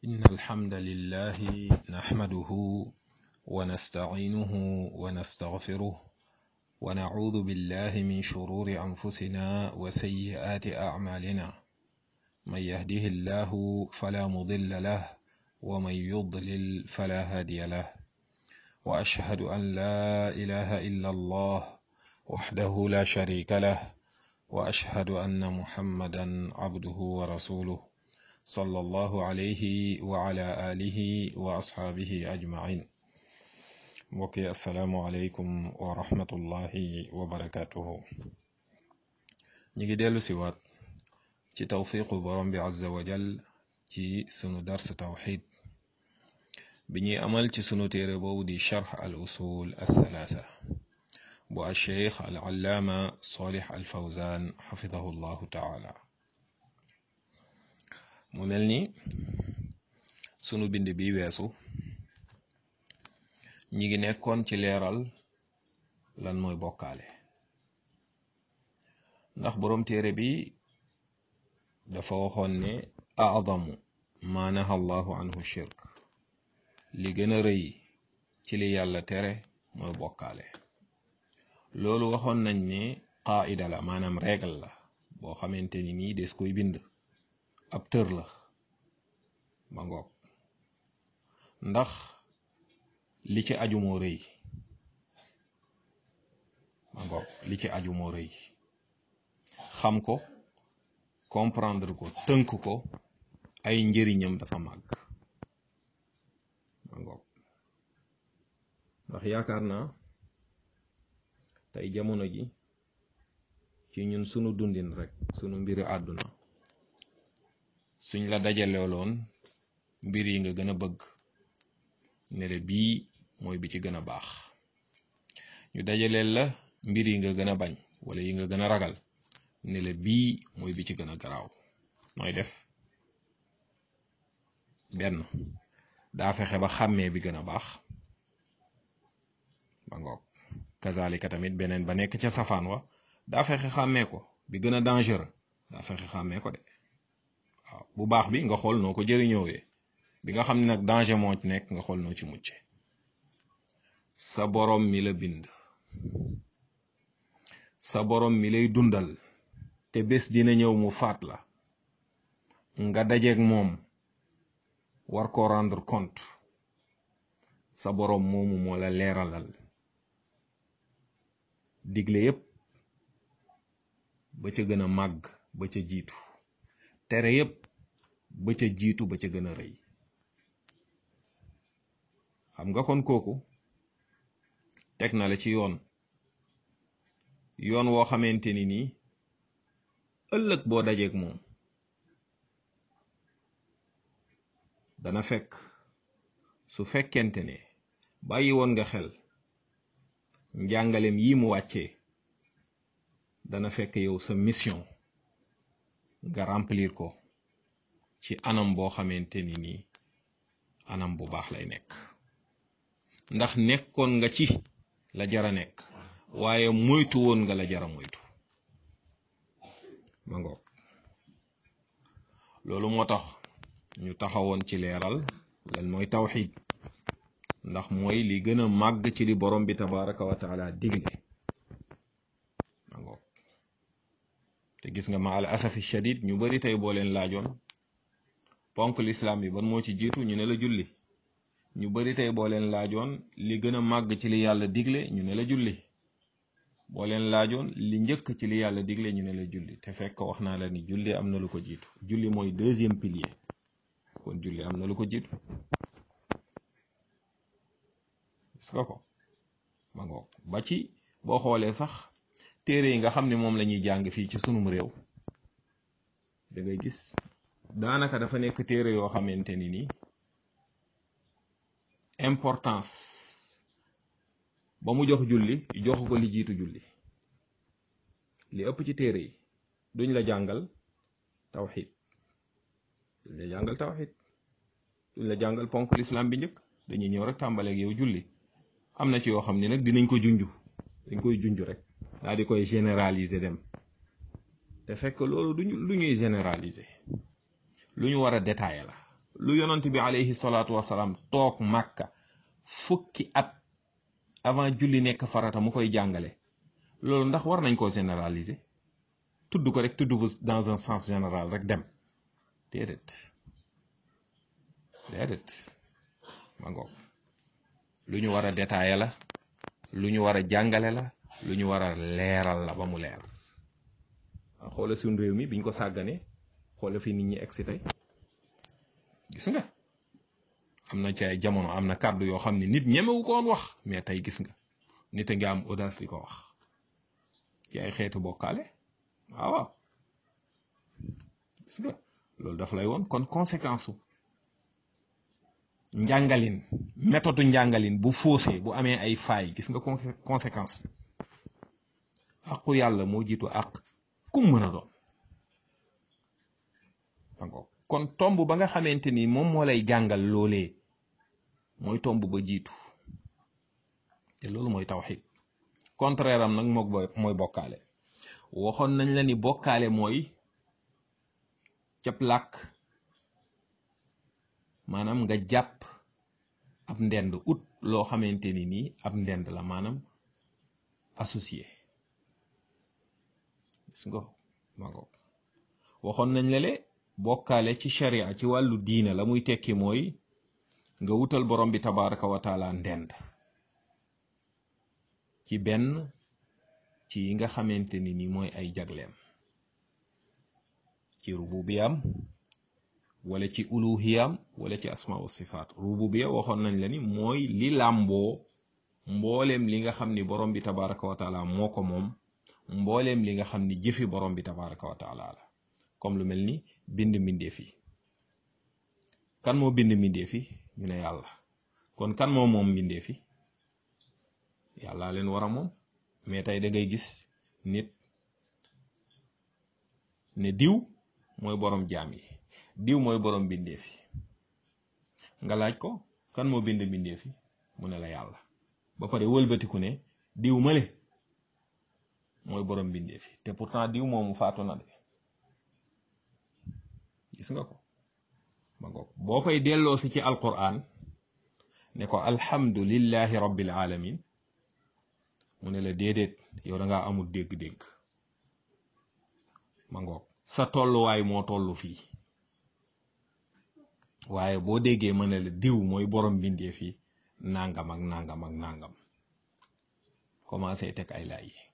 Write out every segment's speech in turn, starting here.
إن الحمد لله نحمده ونستعينه ونستغفره ونعوذ بالله من شرور أنفسنا وسيئات أعمالنا من يهده الله فلا مضل له ومن يضلل فلا هادي له وأشهد أن لا إله إلا الله وحده لا شريك له وأشهد أن محمدا عبده ورسوله صلى الله عليه وعلى آله وأصحابه أجمعين mbokki asalaamualeykum wa rahmatullahi wa barakatuhu ñi ngi dellu si waat ci tawfiqu borom bi azza wa jal ci sunu dars tawxid bi ñuy amal ci sunu téere boobu di charx al usul althalatha bu alcheikh al allaama solih al fawzan xafidahu llahu taala mu mel ni sunu bind bi weesu ñi ngi nekkoon ci leeral lan mooy bokkaale ndax boroom téere bi dafa waxoon ne aadamu ma naha allahu anhu shirk li gën a rëy ci li yàlla tere mooy bokkaale loolu waxoon nañ ne qaida la maanaam règle la boo xamante ni nii des koy bind ab tër la ba ngoog ndax li ci aju moo rëy ma ngoog li ci aju moo rëy xam ko comprendre ko tënk ko ay njëriñam dafa màgg ma ngoog ndax yaakaar naa tey jamono ji ci ñun sunu dundin rek sunu mbiri àdduna suñ la dajaleoloon mbir yi nga gën a bëgg ne la bii mooy bi ci gën a baax ñu dajaleel la mbir yi nga gën a bañ wala yi nga gën a ragal ne la bii mooy bi ci gën a garaaw nooy def benn daa fexe ba xàmmee bi gën a baax ba ngoog kazalika tamit beneen ba nekk ca safaan wa daa fexe xàmmee ko bi gën a dangereux daa fexe xàmmee ko de waaw bu baax bi nga xool noo ko jëriñoowee bi nga xam ne nag danger moo ci nekk nga xool noo ci mucce sa borom mi la bind sa borom mi lay dundal te bés dina ñëw mu faat la nga dajeeg moom war ko rendre compte sa borom moomu moo la leeralal digle yépp ba ca gën a màgg ba ca jiitu tere yépp ba ca jiitu ba ca gën a rëy xam nga kon kooku teg na la ci yoon yoon woo xamante ni nii ëllëg boo dajeeg moom dana fekk su fekkente ne bàyyi woon nga xel njàngalem yi mu wàccee dana fekk yow sa mission nga remplir ko ci anam boo xamante ni nii anam bu baax lay nekk ndax nekkoon nga ci la jara nekk waaye moytu woon nga la jara moytu ma ngoog loolu moo tax ñu taxawoon ci leeral lan mooy tawxid ndax mooy li gën a màgg ci li borom bi tabaraka wa taala digle ma ngoog te gis nga ma al asafi shadid ñu bari tey boo leen laajoon ponk lislaam bi ban moo ci jiitu ñu ne la julli ñu bari tey boo leen laajoon li gën a màgg ci li yàlla digle ñu ne la julli boo leen laajoon li njëkk ci li yàlla digle ñu ne la julli te fekk wax naa la ni julli am na lu ko jiitu julli mooy deuxième pilier kon julli am na lu ko jiitu gis nga ko ma ngoog ba ci boo xoolee sax téere yi nga xam ne moom la ñuy jàng fii ci sunum réew da ngay gis daanaka dafa nekk téere yoo xamante ni nii importance ba mu jox julli jox ko li jiitu julli li ëpp ci téere yi duñ la jàngal tawxid duñ la jàngal tawxid duñ la jàngal ponk lislaam bi njëkk dañuy ñëw rek tàmbaleeg yow julli am na ci yoo xam ne nag dinañ ko junj dañ koy junj rek daal di koy généraliser dem te fekk loolu duñu lu ñuy généraliser lu ñu war a détailler la lu yonent bi alayhi salaatu wasalaam toog màkka fukki at avant julli nekk farata mu koy jàngale loolu ndax war nañ koo généraliser tudd ko rek tudd ko dans un sens général rek dem déedéet déedéet ma ngoog lu ñu war a détailler la lu ñu war a jàngale la lu ñu war a leeral la ba mu leer xoola suñ réew mi biñ ko sàgganee xoola fi nit ñi egsi tey gis nga am na ci ay jamono am na kàddu yoo xam ne nit ñemewu ko woon wax mais tey gis nga nit a ngi am audace di ko wax ci ay xeetu bokkaale waaw waaw gis nga loolu daf lay woon kon conséquence su njàngalin méthode njàngalin bu faussé bu amee ay failles gis nga conséquence àqu yàlla moo jiitu àq kum mën a doon kon tomb ba nga xamante ni moom moo lay jàngal loolee mooy tomb ba jiitu te loolu mooy tawxid contraire am nag mook mooy bokkaale waxoon nañ la ni bokkaale mooy cap làkk maanaam nga jàpp ab ndend ut loo xamante ni nii ab ndend la maanaam associé gis nga ma ngo waxoon nañ la le bokkaale ci sharia ci wàllu diina la muy tekki mooy nga wutal borom bi tabaraka wa taala ndend ci benn ci yi nga xamante ni ni mooy ay jagleem ci rububiyam wala ci uluhiyam wala ci asma wa sifaat rububiya waxoon nañ la ni mooy li làmboo mbooleem li nga xam ni borom bi tabaraka wa taala moo ko moom mbooleem li nga xam ni jëfi borom bi tabaraka wa taala la comme lu mel ni bind mbindeef yi kan moo bind mbindeef yi ñu ne yàlla kon kan moo moom mbindeef yi yàlla leen war a moom mais tey da ngay gis nit ne diw mooy borom jaam yi diw mooy borom mbindeef yi nga laaj ko kan moo bind mbindeef yi mu ne la yàlla ba pare wëlbatiku ne diw male mooy borom mbindeef yi te pourtant diw moomu faatu na de gis nga ko ma ngoog boo koy delloo si ci alquran ne ko alhamdulillahi rabbil alamin mu ne la déedéet yow da ngaa amul dégg-dégg ma ngoog sa tolluwaay moo tollu fii waaye boo déggee ma ne la diw mooy borom mbindeef yi nangam ak nangam ak nangam commencé teg ay laay yi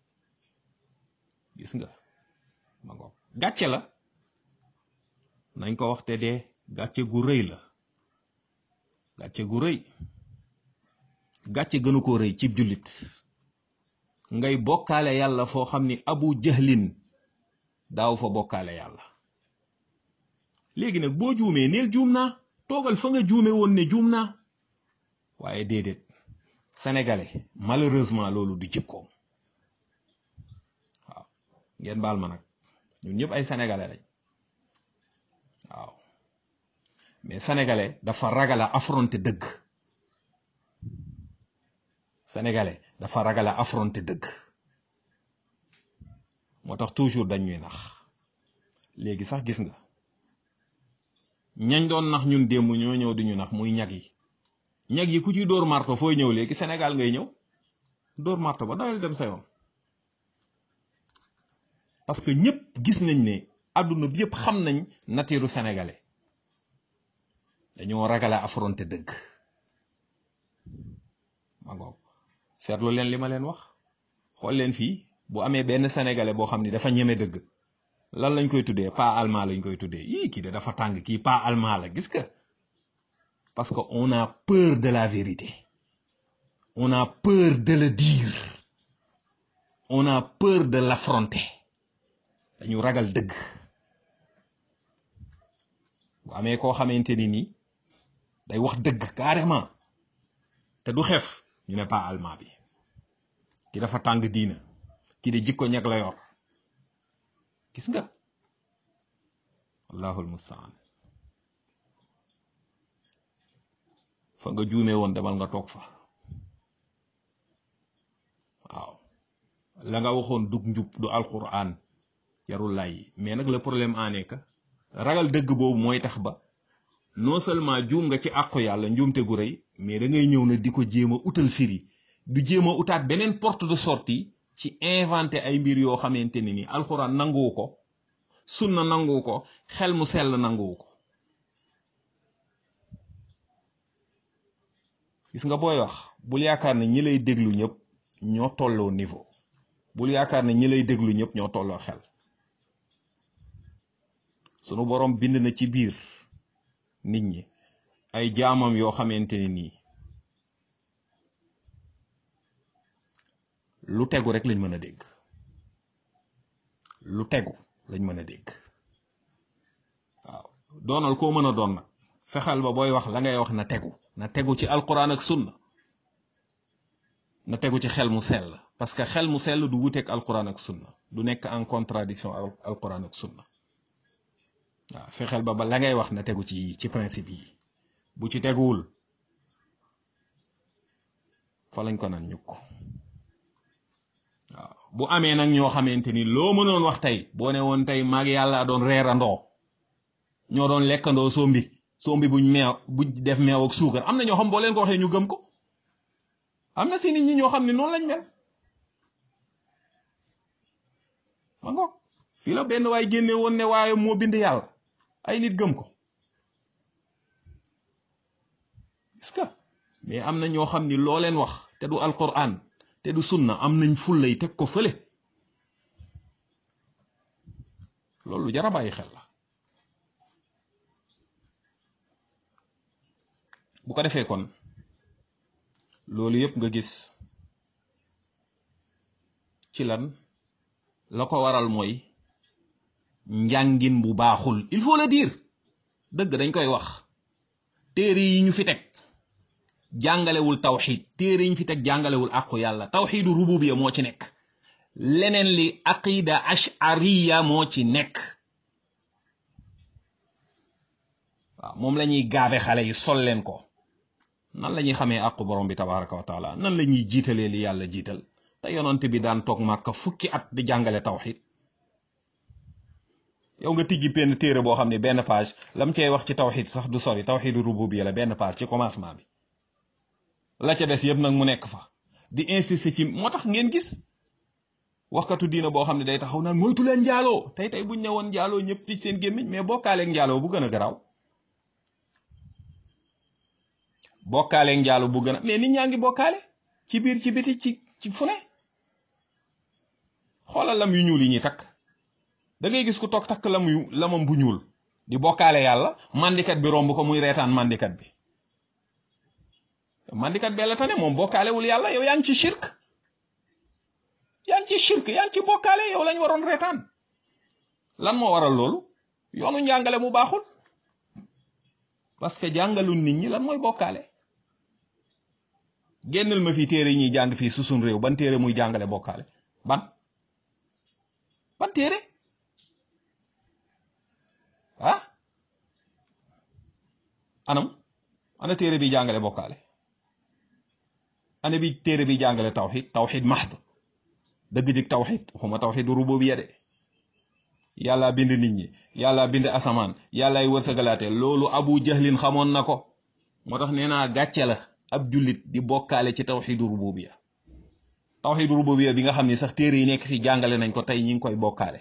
gis nga ma ngoog gàcce la nañ ko wax te dee gàcce gu rëy la gàcce gu rëy gàcce gënu ko rëy cib jullit ngay bokkaale yàlla foo xam ni abu jahlin daaw fa bokkaale yàlla léegi nag boo juumee neel juum naa toogal fa nga juume woon ne juum naa waaye déedéet sénégalais malheureusement loolu du jikkoom waaw ngeen baal ma nag ñun ñëpp ay sénégalais lañ waaw mais sénégalais dafa ragal a affronter dëgg sénégalais dafa ragal a affronter dëgg moo tax toujours dañ ñuy nax léegi sax gis nga ñañ doon nax ñun démb ñoo ñëw di ñu nax muy ñag yi ñag yi ku ci dóor marto fooy ñëw léegi Sénégal ngay ñëw dóor marto ba dawal dem sa yoon parce que ñëpp gis nañ ne àdduna bi yëpp xam nañ natiiru sénégalais dañoo ragal a affronter dëgg ma ngoog seetlu leen li ma leen wax xool leen fii bu amee benn sénégalais boo xam ni dafa ñeme dëgg lan lañ koy tuddee pas allemand lañ koy tuddee yii kii de dafa tàng kii pas allemand la gis nga parce que on a peur de la vérité on a peur de le dire on a peur de l'affronter dañu ragal dëgg bu amee koo xamante ni nii day wax dëgg carrément te du xef ñu ne pas allemand bi ki dafa tàng diina ki de jikko ñag la yor gis nga allahul mustaan fa nga juume woon demal nga toog fa waaw la nga waxoon dug njub du alquran jarul lay mais nag le problème en est que ragal dëgg boobu mooy tax ba non seulement juum nga ci àqu yàlla njuumte gu rëy mais da ngay ñëw na di ko jéem a utal firi du jéem a utaat beneen porte de sortie ci inventé ay mbir yoo xamante ne ni alxuraan nanguwu ko sunna nanguwu ko xel mu sell nanguwu ko gis nga booy wax bul yaakaar ne ñi lay déglu ñëpp ñoo tolloo niveau bul yaakaar ne ñi lay déglu ñëpp ñoo tolloo xel sunu borom bind na ci biir nit ñi ay jaamam yoo xamante ne nii lu tegu rek lañ mën a dégg lu tegu lañ mën a dégg waaw doonal koo mën a doon nag fexeel ba booy wax la ngay wax na tegu na tegu ci alquran ak sunna na tegu ci xel mu sell parce que xel mu sell du wuteeg alquran ak sunna du nekk en contradiction ak alquran ak sunna waaw fexeel ba ba la ngay wax na tegu ci ci principe yi bu ci teguwul fa lañ ko nan ñukk waaw bu amee nag ñoo xamante ni loo mënoon wax tey boo ne woon tey maag yàlla doon reerandoo ñoo doon lekkandoo sombi sombi buñ meew buñ def meew ak suukar am na ñoo xam boo leen ko waxee ñu gëm ko am na si nit ñi ñoo xam ne noonu lañ mel ma ngoog fii la benn waay génne woon ne waaye moo bind yàlla ay nit gëm ko est-ce que mais am na ñoo xam ni loo leen wax te du alquran te du sunna am nañ fullay teg ko fële loolu jara bàyyi xel la bu ko defee kon loolu yëpp nga gis ci lan la ko waral mooy njàngin bu baaxul il faut le dire dëgg dañ koy wax téere yi ñu fi teg jàngalewul tawxid téere yi ñu fi teg jàngalewul àqu yàlla tawxidu rububiya moo ci nekk leneen li aqida ashariya moo ci nekk waaw moom la ñuy gaabe xale yi sol leen ko nan la ñuy xamee àqu borom bi tabaraka wa taala nan la ñuy jiitalee li yàlla jiital te yonent bi daan toog màkka fukki at di jàngale tawxid yow nga tijji benn téere boo xam ne benn page lam cey wax ci tawxid sax du sori tawxidu rububiya la benn page ci commencement bi la ca des yëpp nag mu nekk fa di insister ci moo tax ngeen gis waxkatu diina boo xam ne day taxaw naan moytu leen njaaloo tey tey buñ ñëwoon njaaloo ñëpp tij seen gémmiñ mais bokkaaleeg njaaloo bu gën a garaaw bokkaaleeg njaaloo bu gën a mais nit ñaa ngi bokkaale ci biir ci biti ci ci fu ne xoolal lam yu ñuul yi ñuy takk da ngay gis ku toog takk lam yu lamam bu ñuul di bokkaale yàlla mandikat bi romb ko muy reetaan mandikat bi mandikat bee la tane moom bokkaalewul yàlla yow yaa ngi ci shirk yaa ngi ci shirk yaa ngi ci bokkaale yow lañ waroon reetaan lan moo waral loolu yoonu njàngale mu baaxul parce que jàngalul nit ñi lan mooy bokkaale génnal ma fi téere yi ñuy jàng fii susun réew ban téere muy jàngale bokkaale ban ban téere ah anam ana téere bi jàngale bokkaale ana bi téere bi jàngale tawxid tawxid mahd dëgg jëg tawxid waxuma tawxid rububiyya de yàlla bind nit ñi yàlla bind asamaan yàllaay wërsëgalaate loolu abu jahlin xamoon na ko moo tax nee naa gàcce la ab jullit di bokkaale ci tawxidu rububiyya tawxidu rububiyya bi nga xam ne sax téere yi nekk fi jàngale nañ ko tey ñi ngi koy bokkaale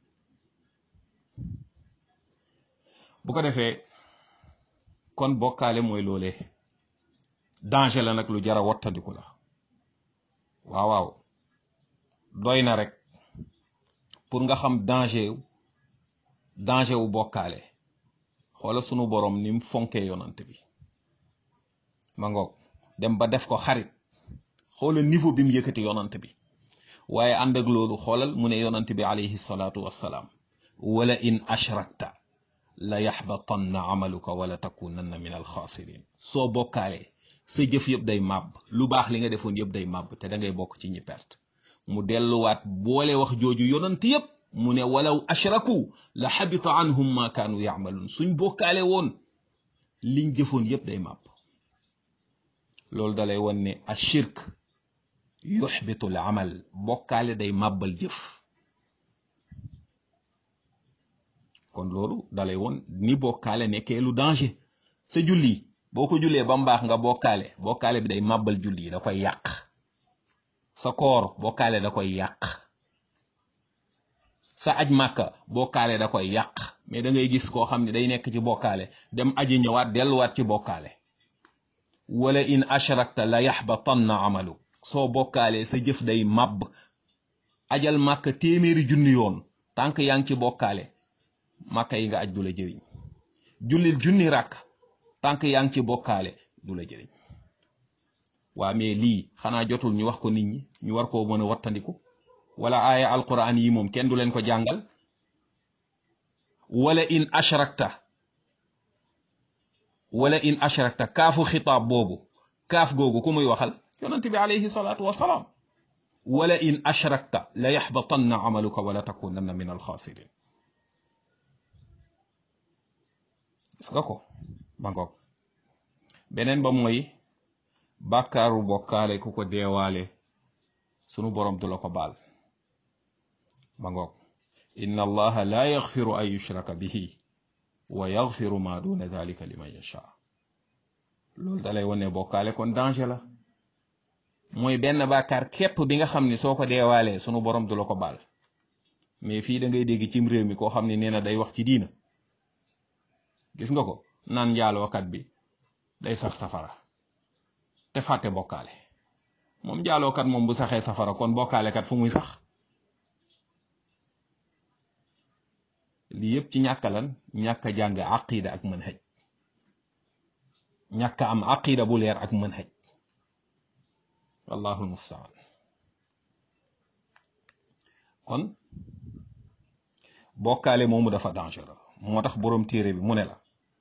bu ko defee kon bokkaale mooy loolee danger la nag lu jara wattandiku la waaw waaw doy na rek pour nga xam danger danger wu bokkaale xoola sunu borom ni mu fonkee yonant bi ma ngoog dem ba def ko xarit xoola niveau bi mu yëkkati yonant bi waaye ànd ak loolu xoolal mu ne yonant bi alayhi salaatu wassalaam wala in ashrakta la yaxbatanna amaluka wala takunanna min alxaasirin soo bokkaalee sa jëf yëpp day màbb lu baax li nga defoon yëpp day màbb te da ngay bokk ci ñi perte mu delluwaat boole wax jooju yonant yëpp mu ne walaw ashraku la xabita anhum ma kaanu yacmaluun suñ bokkaale woon liñ jëfoon yëpp day màbb loolu dalay won ne ashirk yuxbitu al amal bokkaale day màbbal jëf kon loolu dalay won ni bokkaale nekkee lu danger sa julli boo ko jullee ba mu baax nga bokkaale bokkaale bi day màbbal julli da koy yàq sa koor bokkaale da koy yàq sa aj màkka bokkaale da koy yàq mais da ngay gis koo xam ne day nekk ci bokkaale dem aji ñëwaat delluwaat ci bokkaale wala in ashrakta la yaxbatanna amalu soo bokkaalee sa jëf day màbb ajal màkka téeméeri junni yoon tànk yaa ngi ci bokkaale màkka yi nga aj du la jëriñ jullil junni ràkk tànk yaa ngi ci bokkaale du la jëriñ waa mais lii xanaa jotul ñu wax ko nit ñi ñu war koo mën a wattandiku wala aaya alquran yi moom kenn du leen ko jàngal wala in ashrakta wala in ashrakta kaafu xitaab boobu kaaf googu ku muy waxal yonent bi alayhi salaatu wasalaam wala in ashrakta la yaxbatanna amaluka wala takunanna min alxaasirin gis nga ko ba ngoog beneen ba mooy bàkkaaru bokkaale ku ko deewaale sunu borom du la ko baal ba ngoog inna allaha la yaxfiru an yushraka bihi wa yaxfiru ma duna dalika liman yasha loolu dalay wane bokkaale kon danger la mooy benn bàkkaar képp bi nga xam ni soo ko deewaalee sunu borom du la ko baal mais fii da ngay dégg cim réew mi koo xam ne nee na day wax ci diina gis nga ko naan njaalookat bi day sax safara te fàtte bokkaale moom njaalookat moom bu saxee safara kon bokkaalekat fu muy sax lii yëpp ci ñàkk lan ñàkk a jàng aqida ak manhaj ñàkk am aqida bu leer ak manhaj wallahu almustaan kon bokkaale moomu dafa dangereux moo tax boroom téere bi mu ne la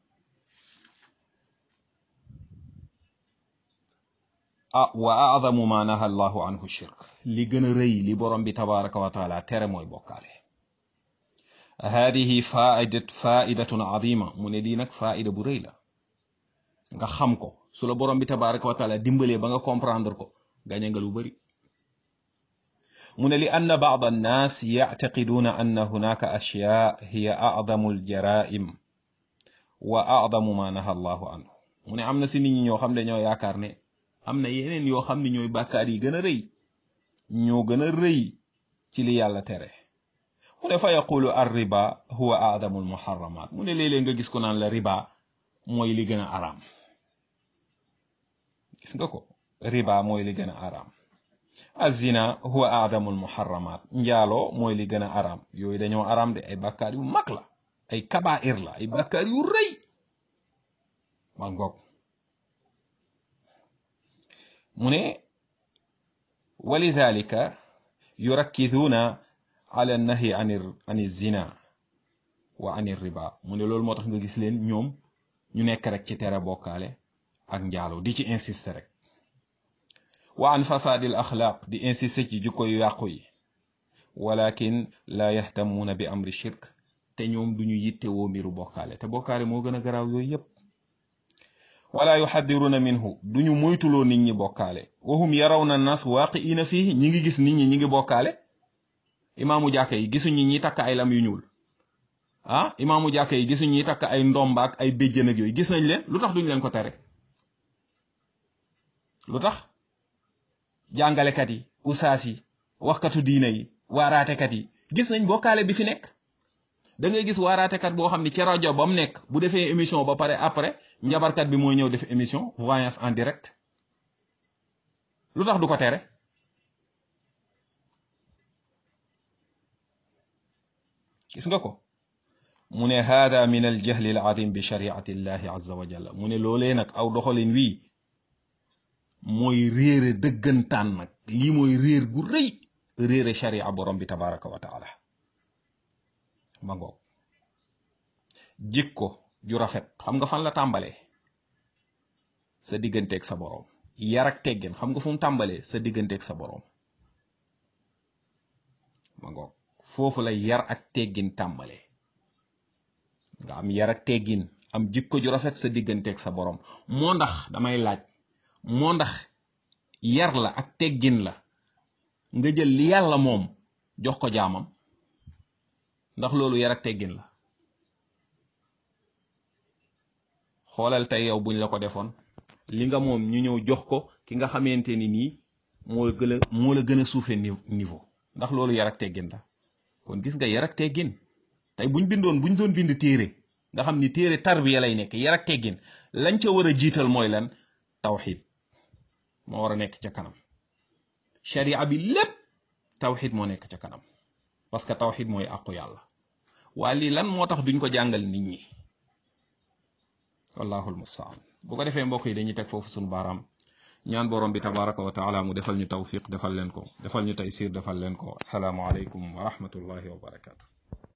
ah wa aadamu ma naha allahu anhu shirk li gën a rëy li borom bi tabaraka wa taala tere mooy bokkaale haadihi faidat faidatun azima mu ne lii nag faida bu rëy la nga xam ko su la borom bi tabaraka wa taala dimbalee ba nga comprendre ko gañe nga lu bari mu ne li anna ba'd annaas yactaqiduuna anna hunaka ashyaa hiya acdamu aljaraim wa acdamu ma naha allahu anhu mu ne am na si nit ñi ñoo xam ne ñoo yaakaar ne am na yeneen yoo xam ne ñooy bàkkaar yi gën a rëy ñoo gën a rëy ci li yàlla tere mu ne fa yaqulu ar riba huwa acdamu almuharramat mu ne léeg-léeg nga gis ko naan la riba mooy li gën a araam gis nga ko riba mooy li gën a araam azina huwa aadamul muharramat njaaloo mooy li gën a araam yooyu dañoo araam de ay bàkkaar yu mag la ay kabair la ay bàkkaar yu rëy ma ngoog mu ne walidalika yurakkiduuna ala nahyi an an zina wa an riba mu ne loolu moo tax nga gis leen ñoom ñu nekk rek ci tere bokkaale ak njaaloo di ci insister rek wa an fasaadil axlaaq di insister ci jikko yu yàqu yi walakin la yahtamuuna bi amri shirk te ñoom duñu yitte woo mbiru bokkaale te bokkaale moo gën a garaaw yooyu yépp wala yuxaddiruuna minhu duñu moytuloo nit ñi bokkaale wahum yarawna nas waaqiina fii ñi ngi gis nit ñi ñi ngi bokkaale imaamu jàkka yi gisuñu ñi takk ay lam yu ñuul ah imaamu jàkka yi gisuñu ñi takk ay ndombaak ay béjjën ak yooyu gis nañ leen lu tax duñ leen ko tere lu tax jàngalekat yi usaas yi waxkatu diina yi waaraatekat yi gis nañ bokkaale bi fi nekk da ngay gis waaraatekat boo xam ne ci rajo ba mu nekk bu defee émission ba pare après njabarkat bi mooy ñëw def émission voyance en direct lu tax du ko tere gis nga ko mu ne hada min al jahli al adim bi shariati llahi azza wa jalla mu ne loolee nag aw doxalin wii mooy réere dëggantaan nag lii mooy réer gu rëy réere sharia borom bi tabaraka wa taala ma ngoog jikko ju rafet xam nga fan la tàmbalee sa digganteeg sa boroom yar ak teggin xam nga fu mu tàmbalee sa digganteeg sa boroom ma ngoog foofu la yar ak teggin tàmbalee nga am yar ak teggin am jikko ju rafet sa digganteeg sa boroom moo ndax damay laaj moo ndax yar la ak teggin la nga jël li yàlla moom jox ko jaamam ndax loolu yar ak teggin la xoolal tey yow buñ la ko defoon li nga moom ñu ñëw jox ko ki nga xamante ni nii moo gën a moo la gën a suufe niveau ndax loolu yar ak teggin la kon gis nga yar ak teggin tey buñ bindoon buñ doon bind téere nga xam ni téere tarbiya lay nekk yar ak teggin lañ ca war a jiital mooy lan tawxid moo war a nekk ca kanam sharia bi lépp tawxid moo nekk ca kanam parce que tawxid mooy àqu yàlla waa lii lan moo tax duñ ko jàngal nit ñi wallahul mustaan bu ko defee mbokk yi dañuy teg foofu suñu baaraam ñaan borom bi tabaraka wa taala mu defal ñu tawfiq defal leen ko defal ñu taysir defal leen ko asalaamu aleykum wa rahmatullahi wa barakatu